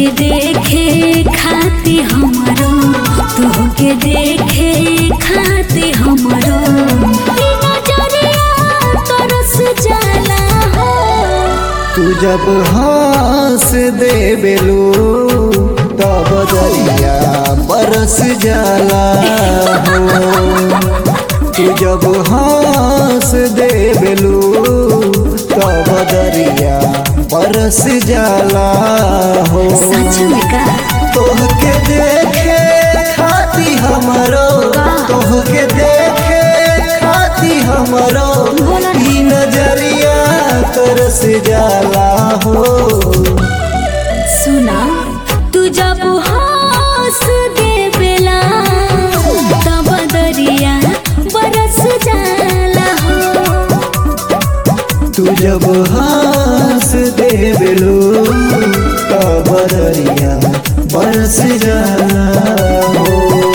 तोहके देखे खाती हमरो तोहके देखे खाती हमरो ई नजरिया तरस जाला हो तू जब हंस दे बेलू तब दरिया बरस जाला हो तू जब हंस दे बेलू तब दरिया बरस जाला हो सच में का तोहके देखे खाती हमरो तोहके देखे खाती हमरो बोला ना। ई नजरिया तरस जाला हो सुना तू जब हंस दे बेला तब दरिया बरस जाला हो तू जब हंस दे बेलो तब दरिया बरस जाला हो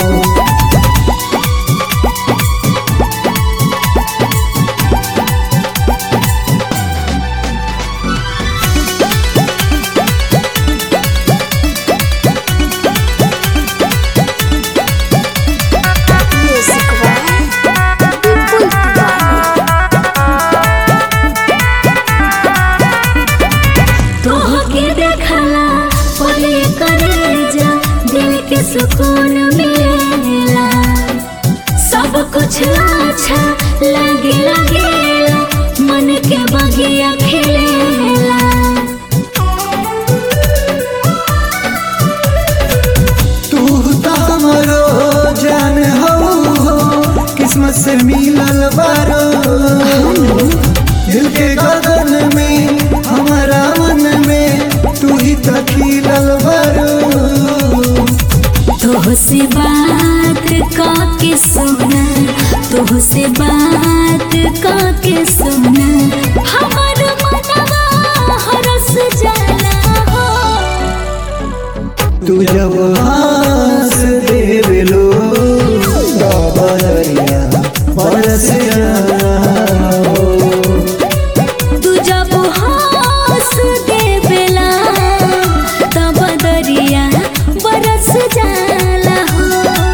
तोहके देखला पले करे जा दिल के सुकून मिलेला सब कुछ अच्छा लगे लगेला मन के बगिया खेलेला तू तो हमरो जान हो किस्मत से मिलल बारो दिल के गगन में हमारा मन में तू ही तो खिलल बारो तोह से बात काके सुना तोह से बात काके सुना हमर मनवा हरस जाला हो तू जब हंस दे बेलो तब दरिया बरस जाला हो तू जब हंस दे बेला तब दरिया बरस जाला हो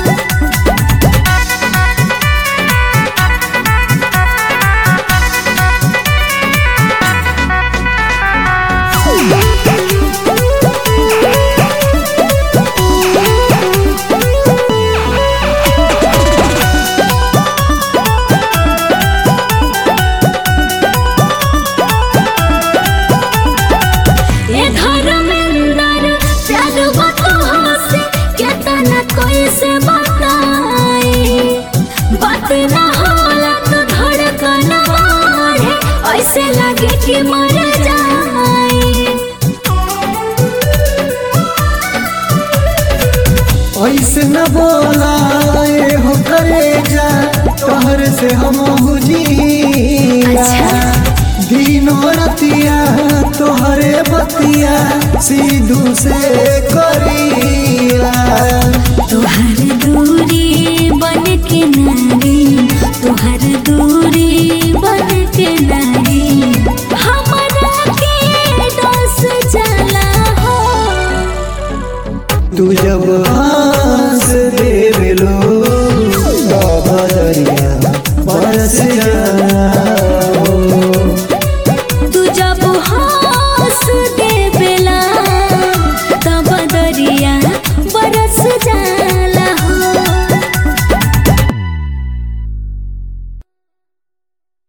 ए धर्मेंद्र प्यार बतहो से केतना कोई से बताई बात ना होला तो धड़कन बढ़े ऐसे लगे कि मर जाए ऐसे न बोला ए हो करे जा तोहर से हम हुजीला अच्छा। दिनों रतिया तोहरे बतिया सीधू से करीला तुहर दूरी बन के नारी तुहर दूरी बन के नारी हमरा के डस जाला हो तू जब